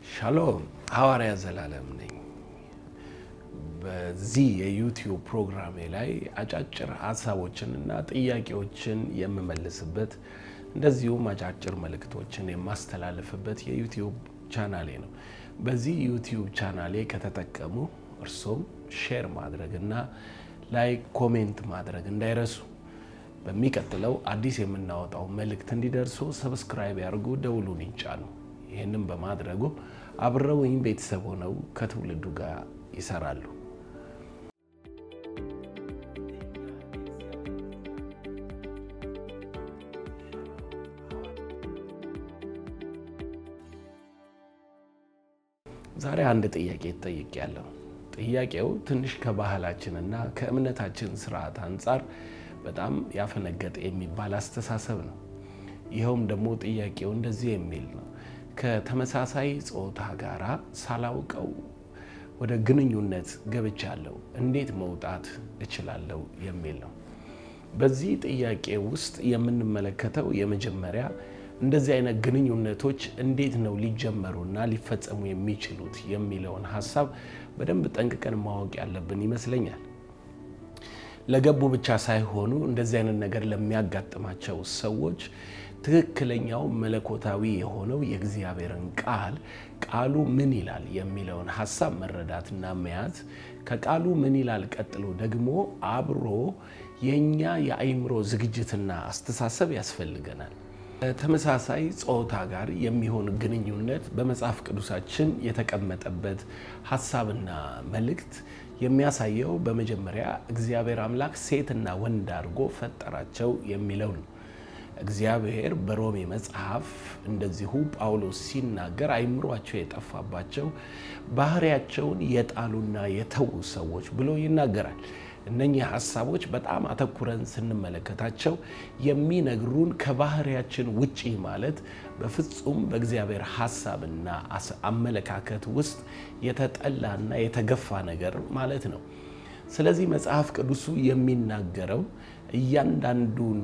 ሻሎም ሐዋርያ ዘላለም ነኝ። በዚህ የዩቲዩብ ፕሮግራሜ ላይ አጫጭር ሀሳቦችን እና ጥያቄዎችን የምመልስበት እንደዚሁም አጫጭር መልእክቶችን የማስተላልፍበት የዩቲዩብ ቻናሌ ነው። በዚህ ዩቲዩብ ቻናሌ ከተጠቀሙ እርሶም ሼር ማድረግ እና ላይክ፣ ኮሜንት ማድረግ እንዳይረሱ። በሚቀጥለው አዲስ የምናወጣው መልእክት እንዲደርሱ ሰብስክራይብ ያድርጉ፣ ደውሉን ይጫኑ። ይህንም በማድረጉ አብረውኝ ቤተሰብ ሆነው ከትውልዱ ጋር ይሰራሉ። ዛሬ አንድ ጥያቄ ጠይቄያለሁ። ጥያቄው ትንሽ ከባህላችንና ከእምነታችን ስርዓት አንጻር በጣም ያፈነገጠ የሚባል አስተሳሰብ ነው። ይኸውም ደግሞ ጥያቄው እንደዚህ የሚል ነው። ከተመሳሳይ ጾታ ጋራ ሳላውቀው ወደ ግንኙነት ገብቻለሁ፣ እንዴት መውጣት እችላለሁ የሚል ነው። በዚህ ጥያቄ ውስጥ የምንመለከተው የመጀመሪያ እንደዚህ አይነት ግንኙነቶች እንዴት ነው ሊጀመሩና ሊፈጸሙ የሚችሉት የሚለውን ሀሳብ በደንብ ጠንቅቀን ማወቅ ያለብን ይመስለኛል። ለገቡ ብቻ ሳይሆኑ እንደዚህ አይነት ነገር ለሚያጋጥማቸው ሰዎች ትክክለኛው መለኮታዊ የሆነው የእግዚአብሔርን ቃል ቃሉ ምን ይላል የሚለውን ሀሳብ መረዳትና መያዝ ከቃሉ ምን ይላል ቀጥሎ ደግሞ አብሮ የእኛ የአእምሮ ዝግጅትና አስተሳሰብ ያስፈልገናል። ተመሳሳይ ጾታ ጋር የሚሆን ግንኙነት በመጽሐፍ ቅዱሳችን የተቀመጠበት ሀሳብና መልእክት የሚያሳየው በመጀመሪያ እግዚአብሔር አምላክ ሴትና ወንድ አድርጎ ፈጠራቸው የሚለው ነው። እግዚአብሔር በሮሜ መጽሐፍ እንደዚሁ ጳውሎስ ሲናገር አይምሯቸው የጠፋባቸው ባህሪያቸውን የጣሉና የተዉ ሰዎች ብሎ ይናገራል። እነኚህ ሀሳቦች በጣም አተኩረን ስንመለከታቸው የሚነግሩን ከባህሪያችን ውጪ ማለት በፍጹም በእግዚአብሔር ሀሳብና አመለካከት ውስጥ የተጠላና የተገፋ ነገር ማለት ነው። ስለዚህ መጽሐፍ ቅዱሱ የሚናገረው እያንዳንዱን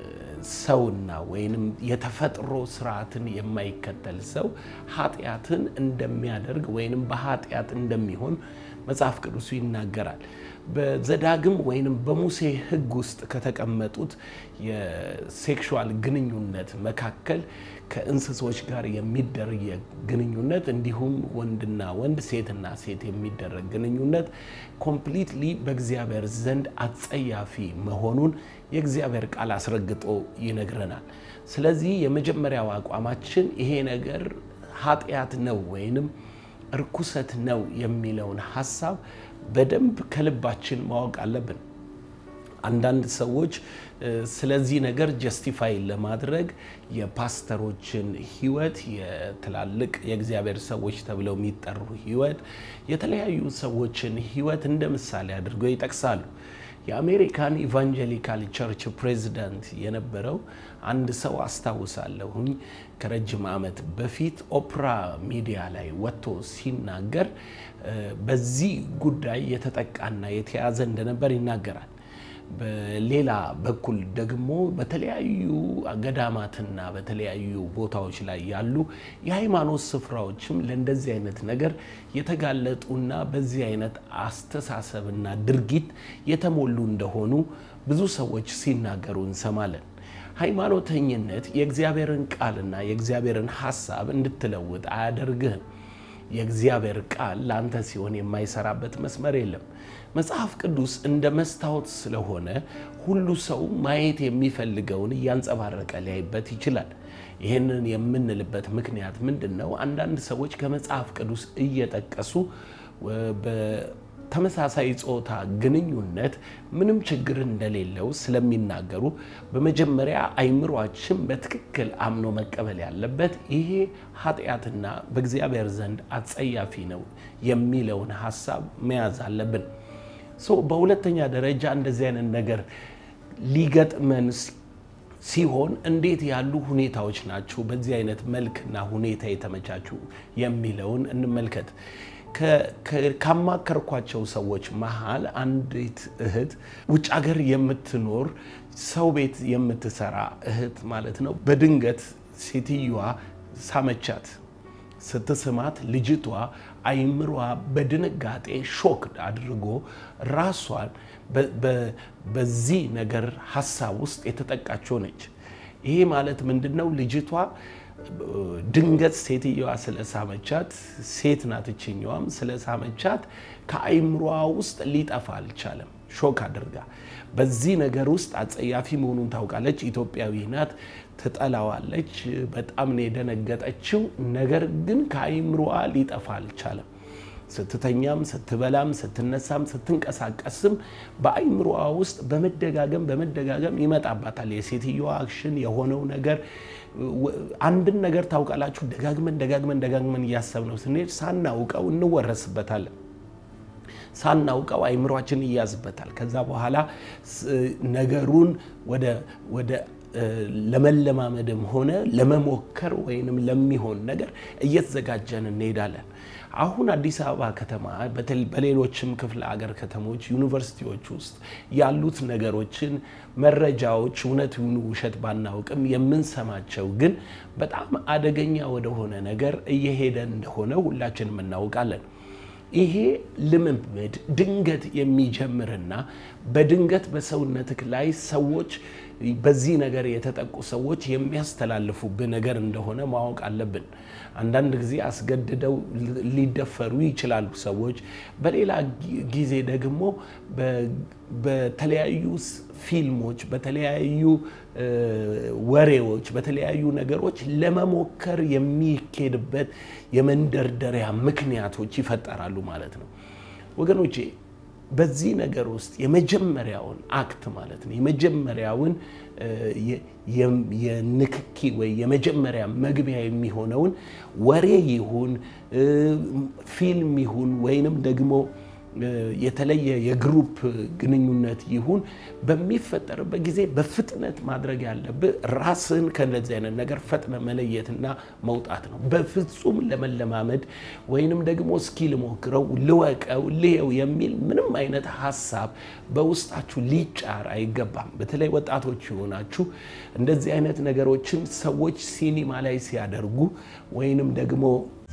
ሰውና ወይንም የተፈጥሮ ስርዓትን የማይከተል ሰው ኃጢአትን እንደሚያደርግ ወይንም በኃጢአት እንደሚሆን መጽሐፍ ቅዱሱ ይናገራል። በዘዳግም ወይንም በሙሴ ሕግ ውስጥ ከተቀመጡት የሴክሹዋል ግንኙነት መካከል ከእንስሶች ጋር የሚደረግ ግንኙነት እንዲሁም ወንድና ወንድ ሴትና ሴት የሚደረግ ግንኙነት ኮምፕሊትሊ በእግዚአብሔር ዘንድ አጸያፊ መሆኑን የእግዚአብሔር ቃል አስረግጦ ይነግረናል። ስለዚህ የመጀመሪያው አቋማችን ይሄ ነገር ኃጢአት ነው ወይንም እርኩሰት ነው የሚለውን ሀሳብ በደንብ ከልባችን ማወቅ አለብን። አንዳንድ ሰዎች ስለዚህ ነገር ጀስቲፋይ ለማድረግ የፓስተሮችን ሕይወት የትላልቅ የእግዚአብሔር ሰዎች ተብለው የሚጠሩ ሕይወት የተለያዩ ሰዎችን ሕይወት እንደ ምሳሌ አድርገው ይጠቅሳሉ። የአሜሪካን ኢቫንጀሊካል ቸርች ፕሬዚዳንት የነበረው አንድ ሰው አስታውሳለሁኝ። ከረጅም ዓመት በፊት ኦፕራ ሚዲያ ላይ ወጥቶ ሲናገር በዚህ ጉዳይ የተጠቃና የተያዘ እንደነበር ይናገራል። በሌላ በኩል ደግሞ በተለያዩ ገዳማትና በተለያዩ ቦታዎች ላይ ያሉ የሃይማኖት ስፍራዎችም ለእንደዚህ አይነት ነገር የተጋለጡና በዚህ አይነት አስተሳሰብና ድርጊት የተሞሉ እንደሆኑ ብዙ ሰዎች ሲናገሩ እንሰማለን። ሃይማኖተኝነት የእግዚአብሔርን ቃልና የእግዚአብሔርን ሀሳብ እንድትለውጥ አያደርግህም። የእግዚአብሔር ቃል ለአንተ ሲሆን የማይሰራበት መስመር የለም። መጽሐፍ ቅዱስ እንደ መስታወት ስለሆነ ሁሉ ሰው ማየት የሚፈልገውን እያንጸባረቀ ሊያይበት ይችላል። ይህንን የምንልበት ምክንያት ምንድን ነው? አንዳንድ ሰዎች ከመጽሐፍ ቅዱስ እየጠቀሱ በተመሳሳይ ጾታ ግንኙነት ምንም ችግር እንደሌለው ስለሚናገሩ በመጀመሪያ አይምሯችን በትክክል አምኖ መቀበል ያለበት ይሄ ኃጢአትና በእግዚአብሔር ዘንድ አጸያፊ ነው የሚለውን ሀሳብ መያዝ አለብን። በሁለተኛ ደረጃ እንደዚህ አይነት ነገር ሊገጥመን ሲሆን እንዴት ያሉ ሁኔታዎች ናቸው በዚህ አይነት መልክና ሁኔታ የተመቻቹ የሚለውን እንመልከት። ካማከርኳቸው ሰዎች መሀል አንዲት እህት ውጭ ሀገር የምትኖር ሰው ቤት የምትሰራ እህት ማለት ነው። በድንገት ሴትዮዋ ሳመቻት። ስትስማት ልጅቷ አይምሯ በድንጋጤ ሾክ አድርጎ ራሷን በዚህ ነገር ሀሳብ ውስጥ የተጠቃች ሆነች። ይሄ ማለት ምንድን ነው? ልጅቷ ድንገት ሴትየዋ ስለሳመቻት፣ ሴት ናት እችኛዋም ስለሳመቻት ከአይምሯ ውስጥ ሊጠፋ አልቻለም። ሾክ አድርጋ በዚህ ነገር ውስጥ አጸያፊ መሆኑን ታውቃለች። ኢትዮጵያዊ ናት፣ ትጠላዋለች። በጣም ነው የደነገጠችው። ነገር ግን ከአይምሮዋ ሊጠፋ አልቻለም። ስትተኛም፣ ስትበላም፣ ስትነሳም፣ ስትንቀሳቀስም በአይምሮዋ ውስጥ በመደጋገም በመደጋገም ይመጣባታል። የሴትዮዋ አክሽን የሆነው ነገር አንድን ነገር ታውቃላችሁ፣ ደጋግመን ደጋግመን ደጋግመን እያሰብነው ስንሄድ ሳናውቀው እንወረስበታለን። ሳናውቀው አይምሯችን ይያዝበታል። ከዛ በኋላ ነገሩን ወደ ለመለማመድም ሆነ ለመሞከር ወይንም ለሚሆን ነገር እየተዘጋጀን እንሄዳለን። አሁን አዲስ አበባ ከተማ በሌሎችም ክፍለ ሀገር ከተሞች፣ ዩኒቨርሲቲዎች ውስጥ ያሉት ነገሮችን መረጃዎች እውነት ይሁኑ ውሸት ባናውቅም የምንሰማቸው ግን በጣም አደገኛ ወደሆነ ነገር እየሄደ እንደሆነ ሁላችንም እናውቃለን። ይሄ ልምምድ ድንገት የሚጀምርና በድንገት በሰውነትህ ላይ ሰዎች በዚህ ነገር የተጠቁ ሰዎች የሚያስተላልፉብህ ነገር እንደሆነ ማወቅ አለብን። አንዳንድ ጊዜ አስገድደው ሊደፈሩ ይችላሉ ሰዎች። በሌላ ጊዜ ደግሞ በተለያዩ ፊልሞች፣ በተለያዩ ወሬዎች፣ በተለያዩ ነገሮች ለመሞከር የሚኬድበት የመንደርደሪያ ምክንያቶች ይፈጠራሉ ማለት ነው ወገኖቼ። በዚህ ነገር ውስጥ የመጀመሪያውን አክት ማለት ነው የመጀመሪያውን የንክኪ ወይ የመጀመሪያ መግቢያ የሚሆነውን ወሬ ይሁን ፊልም ይሁን ወይንም ደግሞ የተለየ የግሩፕ ግንኙነት ይሁን በሚፈጠርበት ጊዜ በፍጥነት ማድረግ ያለብህ ራስን ከእንደዚህ አይነት ነገር ፈጥነ መለየትና መውጣት ነው። በፍጹም ለመለማመድ ወይንም ደግሞ እስኪ ልሞክረው፣ ልወቀው፣ ልየው የሚል ምንም አይነት ሀሳብ በውስጣችሁ ሊጫር አይገባም። በተለይ ወጣቶች የሆናችሁ እንደዚህ አይነት ነገሮችን ሰዎች ሲኒማ ላይ ሲያደርጉ ወይንም ደግሞ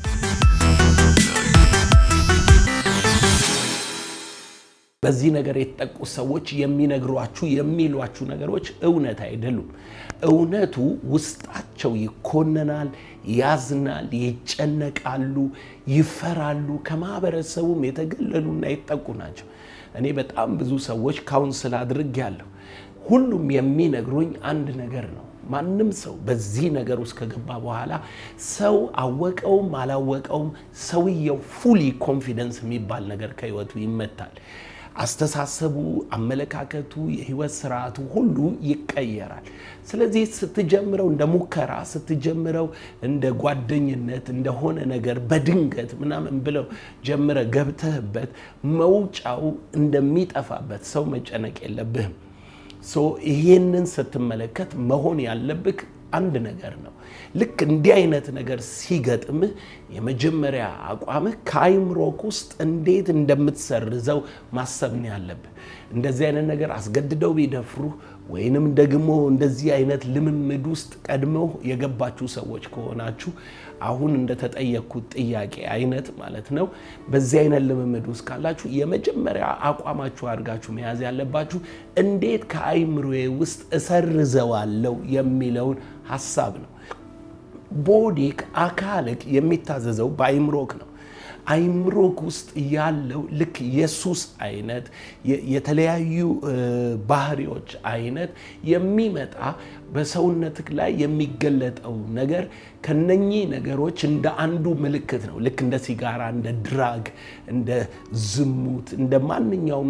በዚህ ነገር የተጠቁ ሰዎች የሚነግሯችሁ የሚሏችሁ ነገሮች እውነት አይደሉም። እውነቱ ውስጣቸው ይኮነናል፣ ያዝናል፣ ይጨነቃሉ፣ ይፈራሉ። ከማህበረሰቡም የተገለሉና የተጠቁ ናቸው። እኔ በጣም ብዙ ሰዎች ካውንስል አድርጌያለሁ። ሁሉም የሚነግሩኝ አንድ ነገር ነው። ማንም ሰው በዚህ ነገር ውስጥ ከገባ በኋላ ሰው አወቀውም አላወቀውም ሰውየው ፉሊ ኮንፊደንስ የሚባል ነገር ከህይወቱ ይመታል። አስተሳሰቡ፣ አመለካከቱ፣ የህይወት ስርዓቱ ሁሉ ይቀየራል። ስለዚህ ስትጀምረው እንደ ሙከራ ስትጀምረው እንደ ጓደኝነት እንደሆነ ነገር በድንገት ምናምን ብለው ጀምረ ገብተህበት መውጫው እንደሚጠፋበት ሰው መጨነቅ የለብህም። ይሄንን ስትመለከት መሆን ያለብህ አንድ ነገር ነው። ልክ እንዲህ አይነት ነገር ሲገጥምህ የመጀመሪያ አቋምህ ከአይምሮክ ውስጥ እንዴት እንደምትሰርዘው ማሰብ ነው ያለብህ። እንደዚህ አይነት ነገር አስገድደው ቢደፍሩህ ወይንም ደግሞ እንደዚህ አይነት ልምምድ ውስጥ ቀድመው የገባችሁ ሰዎች ከሆናችሁ አሁን እንደተጠየቅኩት ጥያቄ አይነት ማለት ነው። በዚህ አይነት ልምምድ ውስጥ ካላችሁ የመጀመሪያ አቋማችሁ አድርጋችሁ መያዝ ያለባችሁ እንዴት ከአይምሮዬ ውስጥ እሰርዘዋለሁ የሚለውን ሀሳብ ነው። ቦዲክ አካልክ የሚታዘዘው በአይምሮክ ነው። አይምሮክ ውስጥ ያለው ልክ የሱስ አይነት የተለያዩ ባህሪዎች አይነት የሚመጣ በሰውነትክ ላይ የሚገለጠው ነገር ከነኚህ ነገሮች እንደ አንዱ ምልክት ነው። ልክ እንደ ሲጋራ፣ እንደ ድራግ፣ እንደ ዝሙት፣ እንደ ማንኛውም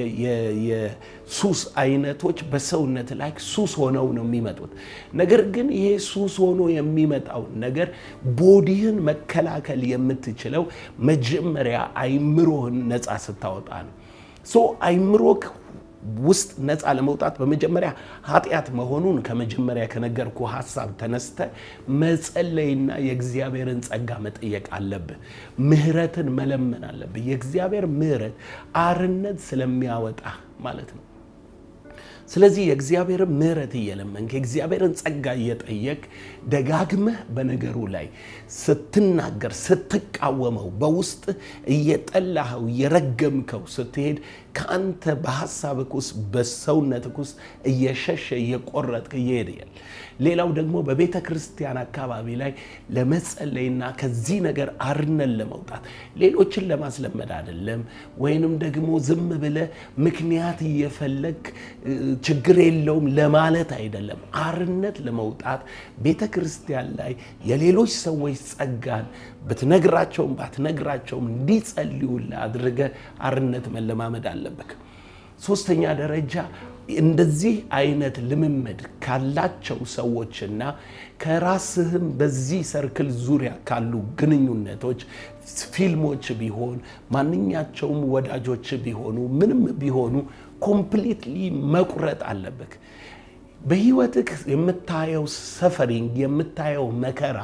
የሱስ አይነቶች በሰውነት ላይ ሱስ ሆነው ነው የሚመጡት። ነገር ግን ይሄ ሱስ ሆኖ የሚመጣው ነገር ቦዲህን መከላከል የምትችለው መጀመሪያ አይምሮህን ነፃ ስታወጣ ነው። ሶ አይምሮክ ውስጥ ነፃ ለመውጣት በመጀመሪያ ኃጢአት መሆኑን ከመጀመሪያ ከነገርኩ ሀሳብ ተነስተ መጸለይና የእግዚአብሔርን ጸጋ መጠየቅ አለብህ። ምህረትን መለመን አለብህ። የእግዚአብሔር ምህረት አርነት ስለሚያወጣ ማለት ነው። ስለዚህ የእግዚአብሔርን ምሕረት እየለመንክ የእግዚአብሔርን ጸጋ እየጠየቅ ደጋግመህ በነገሩ ላይ ስትናገር ስትቃወመው በውስጥ እየጠላኸው እየረገምከው ስትሄድ ከአንተ በሀሳብክ ውስጥ በሰውነትክ ውስጥ እየሸሸ እየቆረጥክ እየሄድያል። ሌላው ደግሞ በቤተ ክርስቲያን አካባቢ ላይ ለመጸለይና ከዚህ ነገር አርነን ለመውጣት ሌሎችን ለማስለመድ አይደለም፣ ወይንም ደግሞ ዝም ብለህ ምክንያት እየፈለግ ችግር የለውም ለማለት አይደለም። አርነት ለመውጣት ቤተ ክርስቲያን ላይ የሌሎች ሰዎች ጸጋን ብትነግራቸውም ባትነግራቸውም እንዲጸልዩልህ አድርገህ አርነት መለማመድ አለብህ። ሶስተኛ ደረጃ እንደዚህ አይነት ልምምድ ካላቸው ሰዎችና ከራስህም በዚህ ሰርክል ዙሪያ ካሉ ግንኙነቶች ፊልሞች ቢሆን ማንኛቸውም ወዳጆች ቢሆኑ ምንም ቢሆኑ ኮምፕሊትሊ መቁረጥ አለብህ። በህይወትህ የምታየው ሰፈሪንግ የምታየው መከራ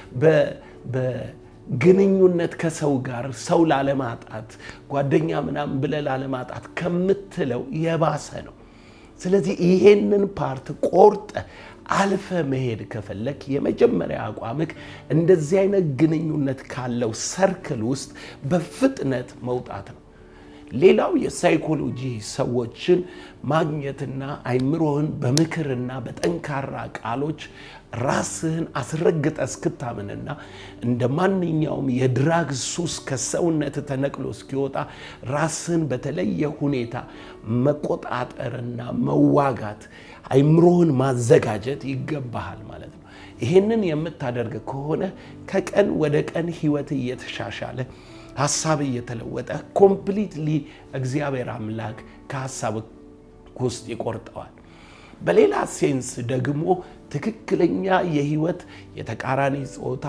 በግንኙነት ከሰው ጋር ሰው ላለማጣት ጓደኛ ምናምን ብለህ ላለማጣት ከምትለው የባሰ ነው። ስለዚህ ይሄንን ፓርት ቆርጠ አልፈ መሄድ ከፈለክ የመጀመሪያ አቋምክ እንደዚህ አይነት ግንኙነት ካለው ሰርክል ውስጥ በፍጥነት መውጣት ነው። ሌላው የሳይኮሎጂ ሰዎችን ማግኘትና አይምሮህን በምክርና በጠንካራ ቃሎች ራስህን አስረግጠ እስክታምንና እንደ ማንኛውም የድራግ ሱስ ከሰውነት ተነቅሎ እስኪወጣ ራስህን በተለየ ሁኔታ መቆጣጠርና መዋጋት አይምሮህን ማዘጋጀት ይገባሃል ማለት ነው። ይህንን የምታደርግ ከሆነ ከቀን ወደ ቀን ህይወት እየተሻሻለ ሀሳብ እየተለወጠ ኮምፕሊትሊ እግዚአብሔር አምላክ ከሀሳብ ውስጥ ይቆርጠዋል። በሌላ ሴንስ ደግሞ ትክክለኛ የህይወት የተቃራኒ ጾታ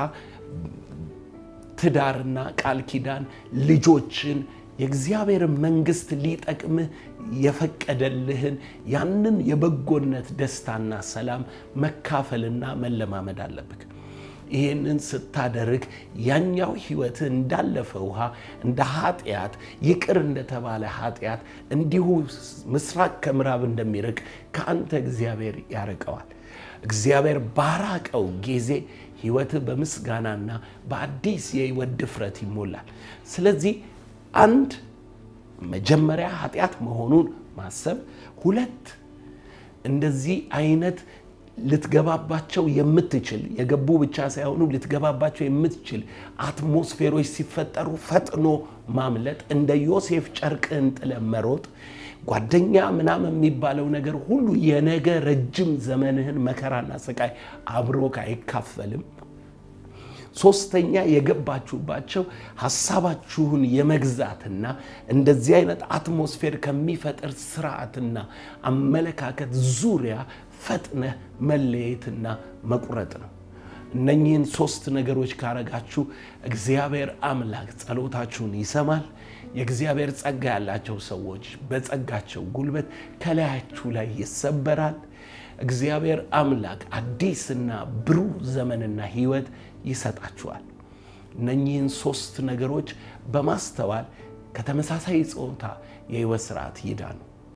ትዳርና ቃል ኪዳን ልጆችን የእግዚአብሔርን መንግስት ሊጠቅምህ የፈቀደልህን ያንን የበጎነት ደስታና ሰላም መካፈልና መለማመድ አለብህ። ይህንን ስታደርግ ያኛው ህይወት እንዳለፈ ውሃ እንደ ኃጢአት ይቅር እንደተባለ ኃጢአት እንዲሁ ምስራቅ ከምዕራብ እንደሚርቅ ከአንተ እግዚአብሔር ያርቀዋል። እግዚአብሔር ባራቀው ጊዜ ህይወት በምስጋናና በአዲስ የህይወት ድፍረት ይሞላል። ስለዚህ አንድ መጀመሪያ ኃጢአት መሆኑን ማሰብ፣ ሁለት እንደዚህ አይነት ልትገባባቸው የምትችል የገቡ ብቻ ሳይሆኑ ልትገባባቸው የምትችል አትሞስፌሮች ሲፈጠሩ ፈጥኖ ማምለጥ፣ እንደ ዮሴፍ ጨርቅህን ጥለህ መሮጥ፣ ጓደኛ ምናምን የሚባለው ነገር ሁሉ የነገ ረጅም ዘመንህን መከራና ስቃይ አብሮክ አይካፈልም። ሶስተኛ የገባችሁባቸው ሀሳባችሁን የመግዛትና እንደዚህ አይነት አትሞስፌር ከሚፈጥር ስርዓትና አመለካከት ዙሪያ ፈጥነህ መለየትና መቁረጥ ነው። እነኚህን ሶስት ነገሮች ካረጋችሁ እግዚአብሔር አምላክ ጸሎታችሁን ይሰማል። የእግዚአብሔር ጸጋ ያላቸው ሰዎች በጸጋቸው ጉልበት ከላያችሁ ላይ ይሰበራል። እግዚአብሔር አምላክ አዲስና ብሩህ ዘመንና ህይወት ይሰጣችኋል። እነኚህን ሶስት ነገሮች በማስተዋል ከተመሳሳይ ጾታ የህይወት ስርዓት ይዳኑ።